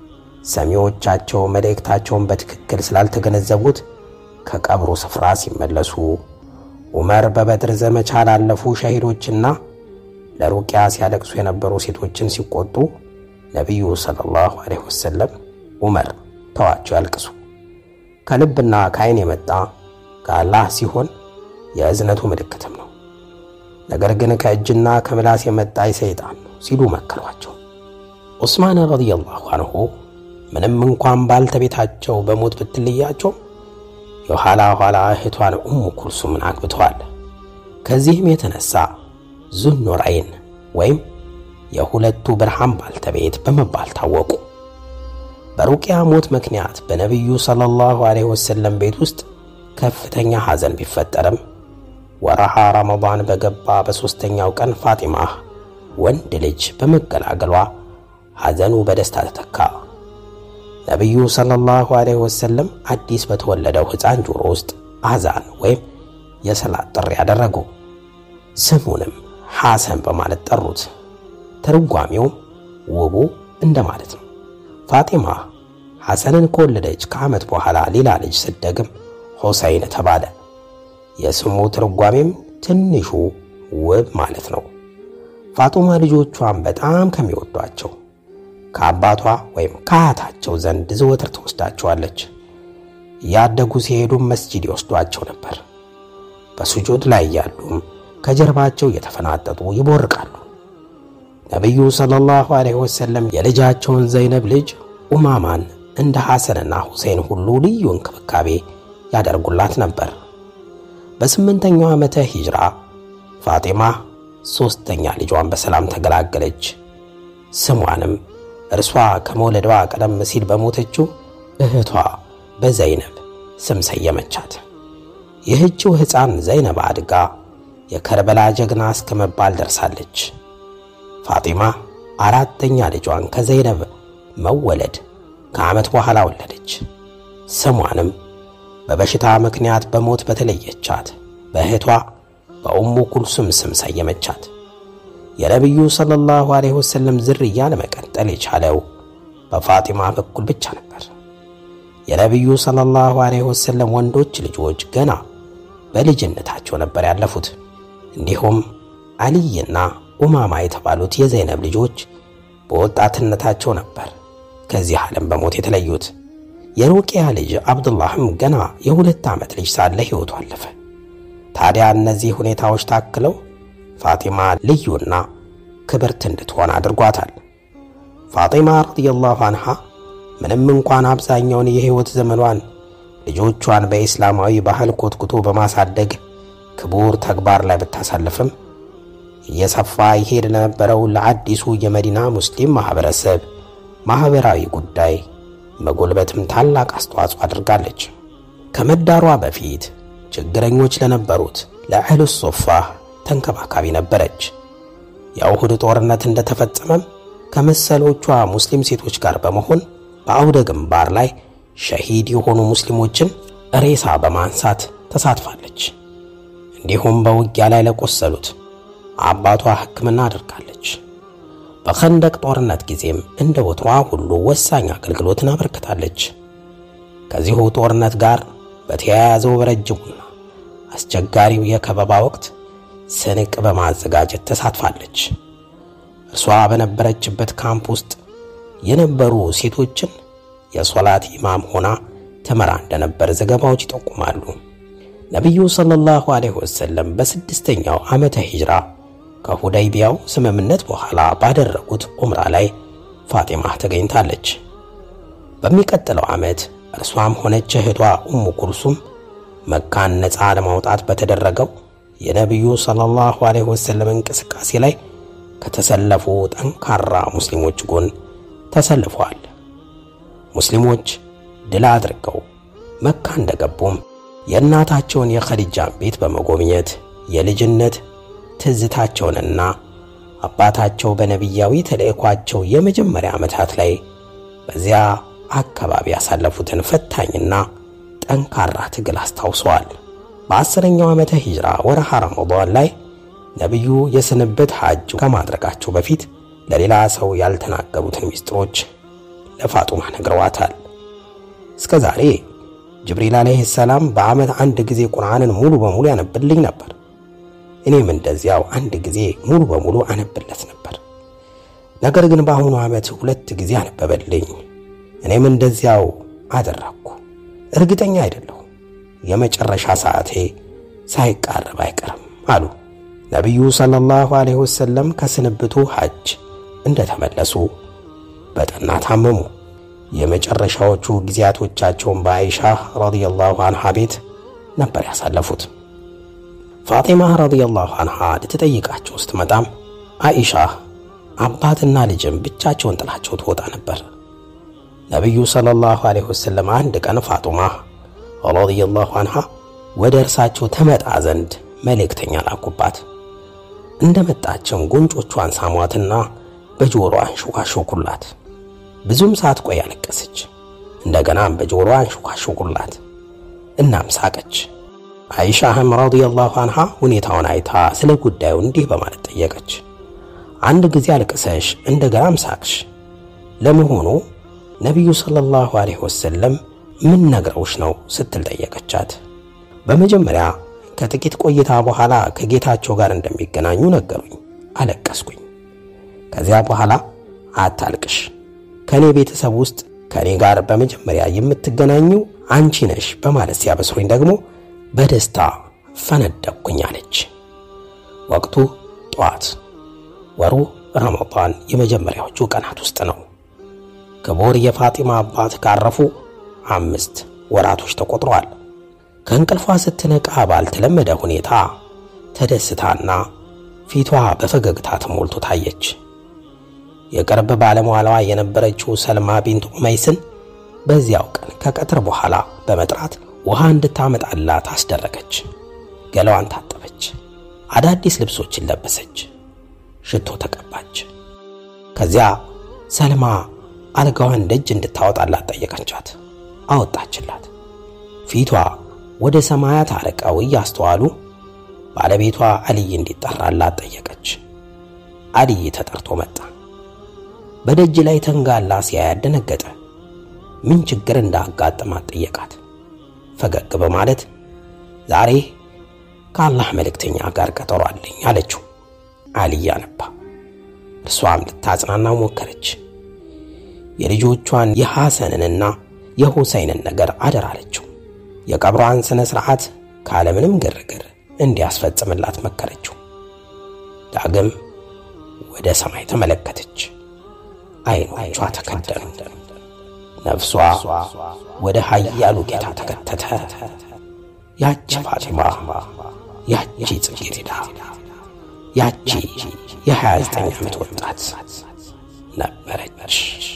Speaker 1: ሰሚዎቻቸው መልእክታቸውን በትክክል ስላልተገነዘቡት ከቀብሩ ስፍራ ሲመለሱ ዑመር በበድር ዘመቻ ላለፉ ሸሂዶችና ለሩቅያ ሲያለቅሱ የነበሩ ሴቶችን ሲቆጡ ነቢዩ ሰለላሁ ዐለይሂ ወሰለም ዑመር ተዋቸው ያልቅሱ፣ ከልብና ከዓይን የመጣ ከአላህ ሲሆን የእዝነቱ ምልክትም ነው። ነገር ግን ከእጅና ከምላስ የመጣ ሰይጣን ነው ሲሉ መከሯቸው። ዑስማን ረዲየላሁ አንሁ ምንም እንኳን ባልተቤታቸው በሞት ብትለያቸው የኋላ ኋላ እህቷን ኡሙ ኩልሱምን አግብተዋል። ከዚህም የተነሳ ዙኑረይን ወይም የሁለቱ ብርሃን ባልተቤት በመባል ታወቁ። በሩቅያ ሞት ምክንያት በነቢዩ ሰለላሁ ዐለይሂ ወሰለም ቤት ውስጥ ከፍተኛ ሐዘን ቢፈጠርም ወረሃ ረመዳን በገባ በሦስተኛው ቀን ፋጢማ ወንድ ልጅ በመገላገሏ ሐዘኑ በደስታ ተተካ። ነቢዩ ሰለላሁ ዐለይሂ ወሰለም አዲስ በተወለደው ሕፃን ጆሮ ውስጥ አዛን ወይም የሰላት ጥሪ ያደረጉ። ስሙንም ሐሰን በማለት ጠሩት። ትርጓሜውም ውቡ እንደማለት ነው። ፋጢማ ሐሰንን ከወለደች ከዓመት በኋላ ሌላ ልጅ ስትደግም ሆሰይን ተባለ። የስሙ ትርጓሜም ትንሹ ውብ ማለት ነው። ፋጡማ ልጆቿን በጣም ከሚወዷቸው ከአባቷ ወይም ከአያታቸው ዘንድ ዘወትር ትወስዳቸዋለች። እያደጉ ሲሄዱም መስጂድ ይወስዷቸው ነበር። በሱጁድ ላይ ያሉም ከጀርባቸው እየተፈናጠጡ ይቦርቃሉ። ነቢዩ ሰለላሁ ዐለይሂ ወሰለም የልጃቸውን ዘይነብ ልጅ ኡማማን እንደ ሐሰንና ሁሴን ሁሉ ልዩ እንክብካቤ ያደርጉላት ነበር። በስምንተኛው ዓመተ ሂጅራ ፋጢማ ሦስተኛ ልጇን በሰላም ተገላገለች። ስሟንም እርሷ ከመውለዷ ቀደም ሲል በሞተችው እህቷ በዘይነብ ስም ሰየመቻት። ይህችው ሕፃን ዘይነብ አድጋ የከርበላ ጀግና እስከ መባል ደርሳለች። ፋጢማ አራተኛ ልጇን ከዘይነብ መወለድ ከዓመት በኋላ ወለደች። ስሟንም በበሽታ ምክንያት በሞት በተለየቻት በእህቷ በኡሙ ኩልሱም ስም ሰየመቻት። የነቢዩ ሰለላሁ ዐለይሂ ወሰለም ዝርያ ለመቀጠል የቻለው በፋጢማ በኩል ብቻ ነበር። የነቢዩ ሰለላሁ ዐለይሂ ወሰለም ወንዶች ልጆች ገና በልጅነታቸው ነበር ያለፉት። እንዲሁም አልይና ኡማማ የተባሉት የዘይነብ ልጆች በወጣትነታቸው ነበር ከዚህ ዓለም በሞት የተለዩት። የሩቅያ ልጅ አብዱላህም ገና የሁለት ዓመት ልጅ ሳለ ሕይወቱ አለፈ። ታዲያ እነዚህ ሁኔታዎች ታክለው ፋጢማ ልዩና ክብርት እንድትሆን አድርጓታል። ፋጢማ ረዲየላሁ አንሃ ምንም እንኳን አብዛኛውን የሕይወት ዘመኗን ልጆቿን በኢስላማዊ ባህል ኮትኩቶ በማሳደግ ክቡር ተግባር ላይ ብታሳልፍም እየሰፋ ይሄድ ለነበረው ለአዲሱ የመዲና ሙስሊም ማኅበረሰብ ማኅበራዊ ጉዳይ መጎልበትም ታላቅ አስተዋጽኦ አድርጋለች። ከመዳሯ በፊት ችግረኞች ለነበሩት ለአህሉ ሶፋ ተንከባካቢ ነበረች። የኡሁድ ጦርነት እንደተፈጸመም ከመሰሎቿ ሙስሊም ሴቶች ጋር በመሆን በአውደ ግንባር ላይ ሸሂድ የሆኑ ሙስሊሞችን ሬሳ በማንሳት ተሳትፋለች። እንዲሁም በውጊያ ላይ ለቆሰሉት አባቷ ሕክምና አድርጋለች። በኸንደቅ ጦርነት ጊዜም እንደ ወትሯ ሁሉ ወሳኝ አገልግሎትን አበርክታለች። ከዚሁ ጦርነት ጋር በተያያዘው በረጅሙና አስቸጋሪው የከበባ ወቅት ስንቅ በማዘጋጀት ተሳትፋለች። እርሷ በነበረችበት ካምፕ ውስጥ የነበሩ ሴቶችን የሶላት ኢማም ሆና ትመራ እንደነበር ዘገባዎች ይጠቁማሉ። ነቢዩ ሰለላሁ ዐለይሂ ወሰለም በስድስተኛው ዓመተ ሂጅራ ከሁደይቢያው ስምምነት በኋላ ባደረጉት ዑምራ ላይ ፋጢማ ተገኝታለች። በሚቀጥለው ዓመት እርሷም ሆነች እህቷ ኡሙ ኩልሱም መካን ነፃ ለማውጣት በተደረገው የነቢዩ ሰለላሁ ዐለይሂ ወሰለም እንቅስቃሴ ላይ ከተሰለፉ ጠንካራ ሙስሊሞች ጎን ተሰልፈዋል። ሙስሊሞች ድል አድርገው መካ እንደገቡም የእናታቸውን የኸዲጃን ቤት በመጎብኘት የልጅነት ትዝታቸውንና አባታቸው በነቢያዊ ተልእኳቸው የመጀመሪያ ዓመታት ላይ በዚያ አካባቢ ያሳለፉትን ፈታኝና ጠንካራ ትግል አስታውሰዋል። በአስረኛው ዓመተ ሂጅራ ወርሃ ረመዳን ላይ ነቢዩ የስንብት ሐጅ ከማድረጋቸው በፊት ለሌላ ሰው ያልተናገሩትን ምስጢሮች ለፋጡማ ነግረዋታል። እስከ ዛሬ ጅብሪል ዓለይሂ ሰላም በዓመት አንድ ጊዜ ቁርአንን ሙሉ በሙሉ ያነብልኝ ነበር። እኔም እንደዚያው አንድ ጊዜ ሙሉ በሙሉ አነብለት ነበር። ነገር ግን በአሁኑ ዓመት ሁለት ጊዜ አነበበልኝ። እኔም እንደዚያው አደረግኩ። እርግጠኛ አይደለሁም፣ የመጨረሻ ሰዓቴ ሳይቃረብ አይቀርም አሉ። ነቢዩ ሰለላሁ ዐለይሂ ወሰለም ከስንብቱ ሐጅ እንደተመለሱ በጠና ታመሙ። የመጨረሻዎቹ ጊዜያቶቻቸውን በአይሻ ረዲየላሁ አንሃ ቤት ነበር ያሳለፉት። ፋጢማ ረዲየላሁ አንሃ ልትጠይቃቸው ስትመጣም አይሻ አባትና ልጅም ብቻቸውን ጥላቸው ትወጣ ነበር። ነቢዩ ሰለላሁ ዐለይሂ ወሰለም አንድ ቀን ፋጡማ ረዲየላሁ አንሃ ወደ እርሳቸው ተመጣ ዘንድ መልእክተኛ ላኩባት። እንደመጣችም ጉንጮቿን ሳሟትና በጆሮ አንሾካሾኩላት። ብዙም ሳትቆይ አለቀሰች። እንደገናም በጆሮ አንሾካሾኩላት። እናም ሳቀች። አይሻህም ረዲየላሁ አንሃ ሁኔታውን አይታ ስለ ጉዳዩ እንዲህ በማለት ጠየቀች። አንድ ጊዜ አልቅሰሽ እንደገናም ሳቅሽ፣ ለመሆኑ ነቢዩ ሰለላሁ ዐለይሂ ወሰለም ምን ነግረውሽ ነው ስትል ጠየቀቻት። በመጀመሪያ ከጥቂት ቆይታ በኋላ ከጌታቸው ጋር እንደሚገናኙ ነገሩኝ። አለቀስኩኝ። ከዚያ በኋላ አታልቅሽ፣ ከእኔ ቤተሰብ ውስጥ ከእኔ ጋር በመጀመሪያ የምትገናኙ አንቺ ነሽ በማለት ሲያበስሩኝ ደግሞ በደስታ ፈነደቅኩኝ አለች። ወቅቱ ጠዋት፣ ወሩ ረመዳን የመጀመሪያዎቹ ቀናት ውስጥ ነው። ክቡር የፋጢማ አባት ካረፉ አምስት ወራቶች ተቆጥረዋል። ከእንቅልፏ ስትነቃ ባልተለመደ ሁኔታ ተደስታና ፊቷ በፈገግታ ተሞልቶ ታየች። የቅርብ ባለሟሏ የነበረችው ሰልማ ቢንት ኡመይስን በዚያው ቀን ከቀትር በኋላ በመጥራት ውሃ እንድታመጣላት አስደረገች። ገላዋን ታጠበች፣ አዳዲስ ልብሶችን ለበሰች፣ ሽቶ ተቀባች። ከዚያ ሰልማ አልጋዋን ደጅ እንድታወጣላት ጠየቀቻት። አወጣችላት። ፊቷ ወደ ሰማያት አርቀው እያስተዋሉ ባለቤቷ አልይ እንዲጠራላት ጠየቀች። አልይ ተጠርቶ መጣ። በደጅ ላይ ተንጋላ ሲያያት ደነገጠ። ምን ችግር እንዳጋጠማት ጠየቃት። ፈገግ በማለት ዛሬ ከአላህ መልእክተኛ ጋር ቀጠሮ አለኝ አለችው። አልይ አነባ። እርሷም ልታጽናናው ሞከረች። የልጆቿን የሐሰንንና የሁሰይንን ነገር አደር አለችው። የቀብሯን ሥነ ሥርዓት ካለምንም ግርግር እንዲያስፈጽምላት መከረችው። ዳግም ወደ ሰማይ ተመለከተች። አይኖቿ ተከደኑ። ነፍሷ ወደ ኃያሉ ጌታ ተከተተ። ያቺ ፋጢማ፣ ያቺ ጽጌረዳ፣ ያቺ የ29 ዓመት ወጣት ነበረች።